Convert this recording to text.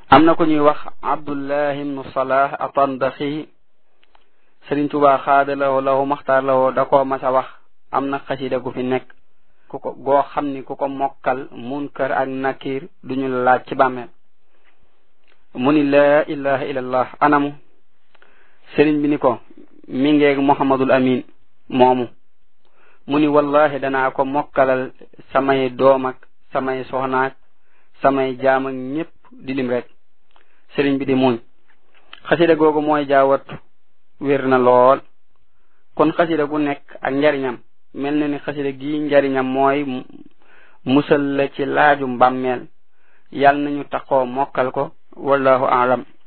am na ko ñuy wax abdullah ibnu salah atandaxi sëriñ tubaa xaada lawo lawo maxtaar lawo da koo mas a wax am na xasida gu fi nekk ku ko goo xam ni ku ko mokkal munkar ak nakir duñu la laaj ci bàmmeel mu ni laa ilaha illallah anamu sëriñ bi ni ko mi ngeeg muhammadul amin moomu mu ni wallahi danaa ko mokkalal samay doom ak samay soxnaak samay jaam ak ñépp di lim rek sëriñ bi di muñ xasida googu mooy jaawattu wér na lool kon xasida gu nekk ak njariñam mel na ni xasida gi njariñam mooy musal la ci laaju mbàmmeel yàlla nañu taxoo mokkal ko wallahu aalam